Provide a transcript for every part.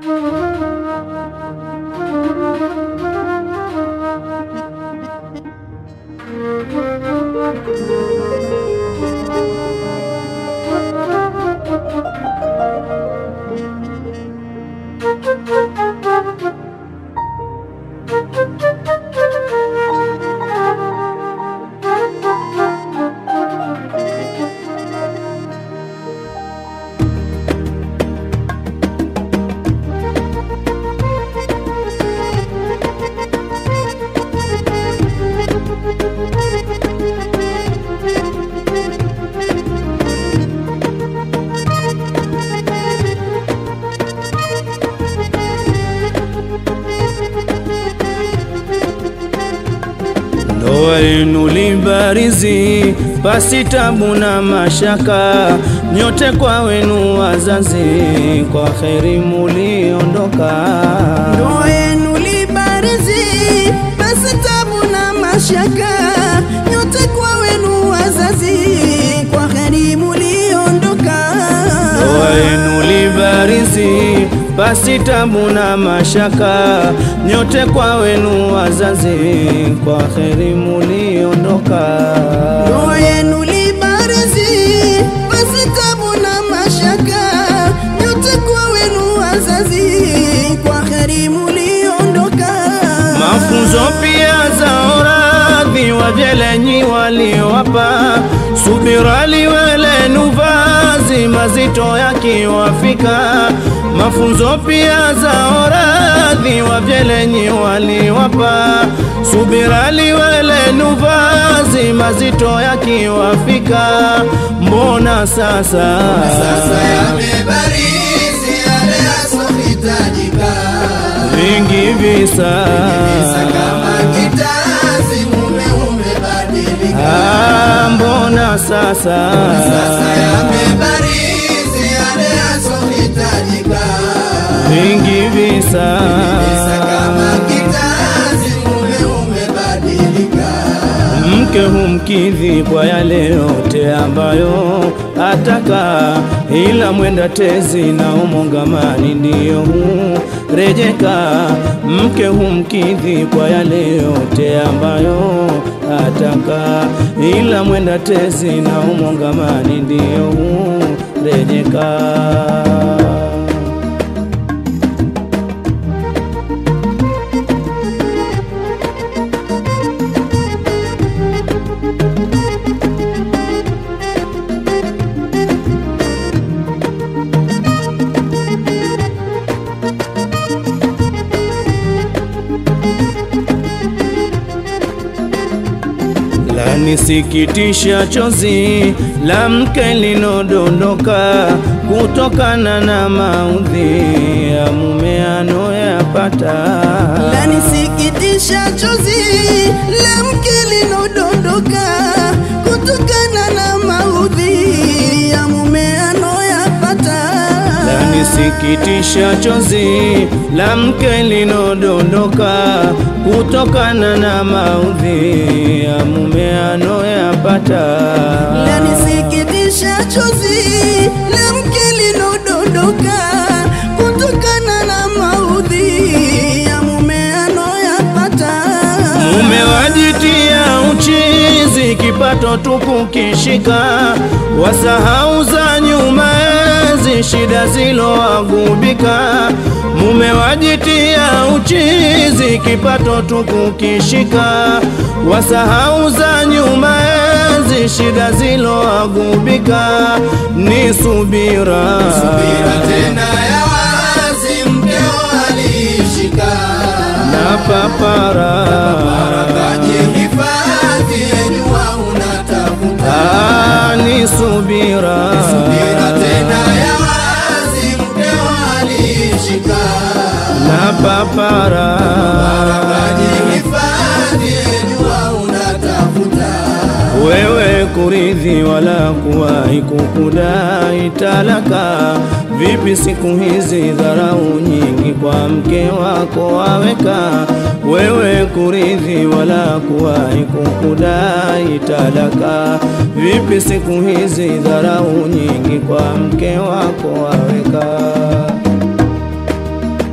Ndoa yenu libarizi, pasi tabu na mashaka, nyote kwa wenu wazazi, kwa kheri muliondoka. Ndoa yenu libarizi, basi tabu na mashaka, nyote kwa wenu wazazi, kwa heri muliondoka. Ndoa yenu libarizi, pasi tabu na mashaka, nyote kwa wenu wazazi, kwa kheri muliondoka. Ndoa yenu libarizi, basi tabu na mashaka, nyote kwa wenu wazazi, kwa heri muliondoka. Mafunzo pia za oradhi wajelenyi waliowapa, subira liwelenu vazi mazito yakiwafika. Mafunzo pia za oradhi wajelenyi waliowapa, subira liwelenu vazi mazito yakiwafika. Mbona sasa, Sasa yamebarizi yale yasohitajika, vingi visa Visa kama kitazi, mume umebadilika. Ah, mbona sasa Sasa yamebarizi yale yasohitajika, vingi visa Visa kama kitazi, mume umebadilika. mke humkidhi kwa yale yote ambayo ataka, ila mwenda tezi na umongamani ndiyo hurejeka. Mke humkidhi kwa yale yote ambayo ataka, ila mwenda tezi na umongamani ndiyo hurejeka. Lanisikitisha chozi la mke linodondoka kutokana na maudhi ya mume anoyapata. Lanisikitisha chozi la mke linodondoka kutokana na maudhi ya mume anoyapata. Lanisikitisha chozi la mke linodondoka kutokana na maudhi ya mume anoyapata. Lanisikitisha chozi la mke linodondoka kutokana na maudhi ya mume anoyapata. Mume wajitia uchizi, kipato tu kukishika, wasahau za nyuma enzi, shida zilowagubika. Mume wajitia uchizi, kipato tu kukishika, wasahau za nyuma enzi, shida zilowagubika. Ni subira, Subira tena ya wazi, mkeo alishika na papara Kajihifadhi, jua unatafuta Ah, ni subira Subira tena ya wazi, mkeo alishika na papara Kajihifadhi, jua unatafuta wewe kuridhi wala kuwahi kukudai talaka. Vipi siku hizi dharau nyingi kwa mke wako waweka, wewe kuridhi wala kuwahi kukudai talaka. Vipi siku hizi dharau nyingi kwa mke wako waweka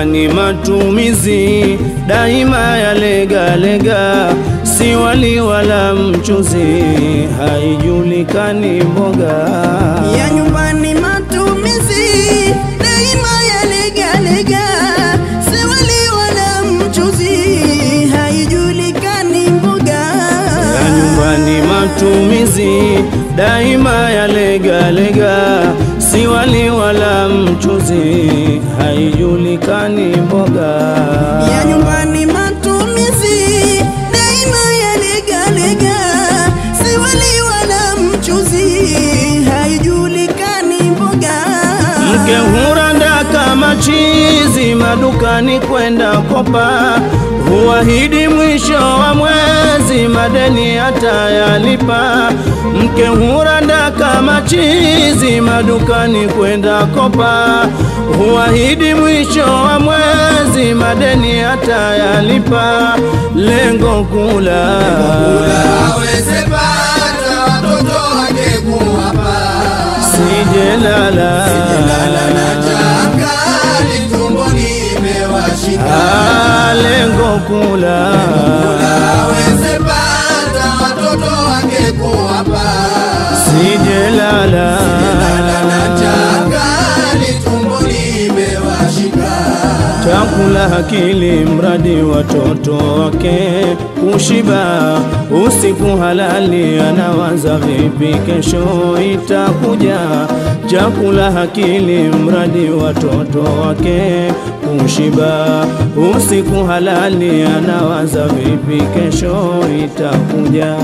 nyumbani matumizi daima yalegalega, si wali wala mchuzi, haijulikani mboga ya nyumbani matumizi daima yalegalega, si wali wala mchuzi, haijulikani mboga ya nyumbani matumizi daima yalegalega, si wali wala mchuzi, haijulikani mboga ya nyumbani matumizi daima yalegalega, si wali wala mchuzi, haijulikani mboga Mke huranda kama chizi madukani kwenda kopa, huahidi mwisho wa mwezi madeni atayalipa. Mke huranda kama chizi madukani kwenda kopa, huahidi mwisho wa mwezi madeni atayalipa. Lengo kula aweze pata watoto wake kuwapa sijelala na chakali tumboni imewashika Ah, lengo kula aweze pata watoto wake kuwapa sijelala na chakali tumboni imewashika chakula hakili mradi watoto wake kushiba usiku halali anawaza vipi kesho itakuja chakula hakili mradi watoto wake kushiba usiku halali anawaza vipi kesho itakuja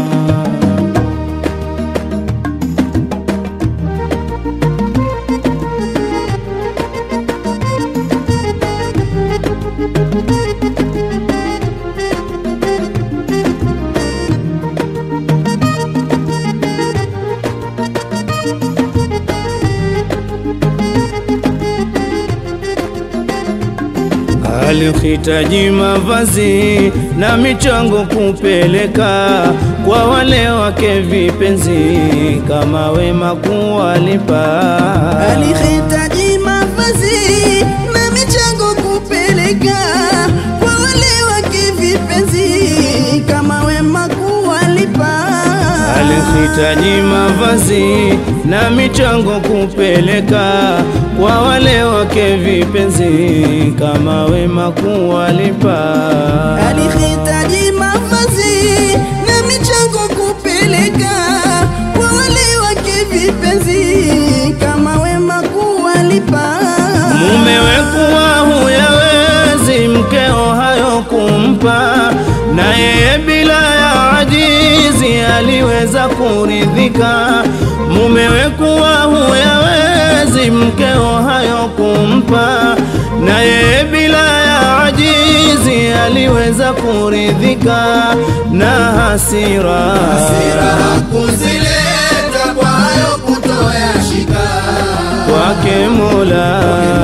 alihitaji mavazi na michango kupeleka kwa wale wake vipenzi, kama wema kuwalipa. alihitaji mavazi na michango kupeleka kwa wale wake vipenzi, kama wema kuwalipa. Alihitaji mavazi na michango kupeleka kwa wale wake vipenzi, kama wema kuwalipa. alihitaji mavazi na michango kupeleka kwa wale wake vipenzi, kama wema kuwalipa. Mumewe kuwa huyawezi mkeo hayo kumpa, na yeye bila ya ajizi aliweza kuridhika. Mumewe kuwa huyawezi mkeo hayo kumpa, na yeye bila ya ajizi aliweza kuridhika na hasira, Hasira kuzileta kwa hayo kutoyashika kwake Mola.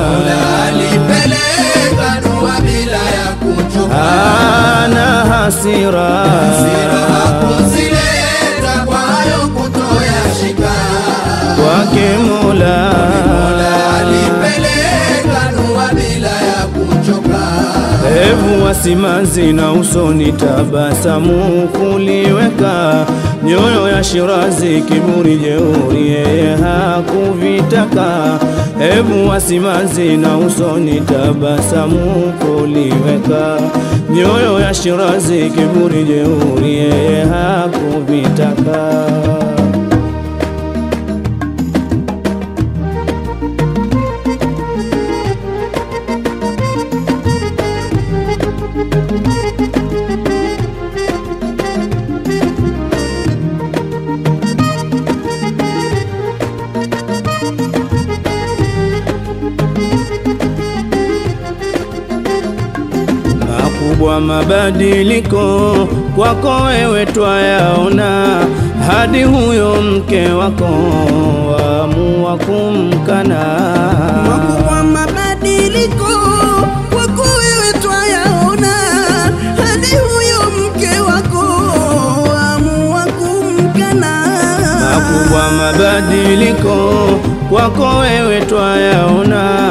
alipeleka dua bila ya kuchoka ana hasira Hasira kuzileta kwa hayo kutoyashika kwake Mola alipeleka dua bila ya kuchoka hebu wasimanzi na usoni tabasamu kuliweka nyoyo ya Shirazi kiburi jeuri yeye hakuvitaka hebu wasimanzi na usoni tabasamu kuliweka nyoyo ya Shirazi kiburi jeuri yeye hakuvitaka makubwa mabadiliko kwako wewe twayaona, hadi huyo mke wako waamua kumkana. Makubwa mabadiliko kwako wewe twayaona, hadi huyo mke wako amua kumkana. Makubwa mabadiliko kwako wewe twayaona,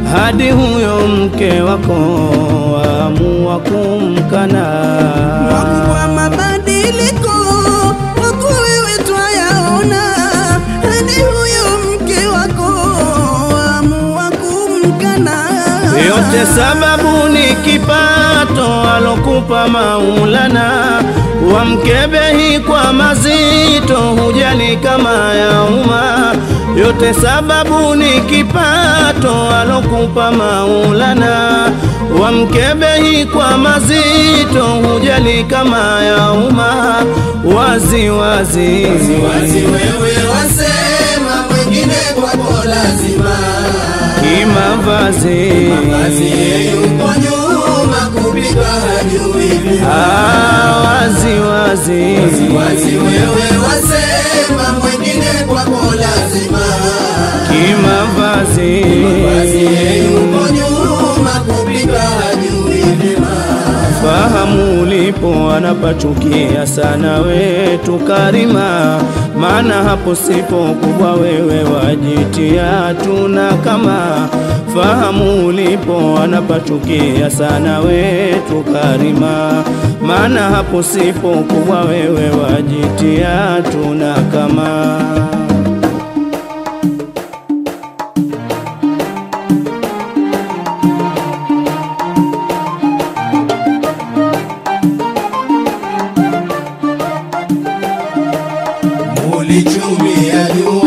hadi huyo mke wako waamua kumkana. Makubwa mabadiliko wako wewe twayaona, hadi huyo mke wako amua kumkana. Yote sababu ni kipato alokupa Maulana, wamkebehi kwa mazito, hujali kama ya umma. Yote sababu ni kipato alokupa Maulana, wamkebehi kwa mazito, hujali kama ya umma. Wazi wazi, Wazi wewe wasema mwingine kwako lazima kimavazi Basi yeye yuko nyuma kupika hajui vyema. Ah, wazi wazi, Wazi wewe wasema mwingine kwako lazima kimavazi Basi yeye yuko nyuma kupika hajui vyema. fahamu ulipo anapachukia sana wetu Karima, maana hapo sipo kubwa wewe wajitia tuna kama fahamu ulipo anapachukia sana wetu Karima, maana hapo sipo kubwa wewe wajitia tuna kama Ulichumia juu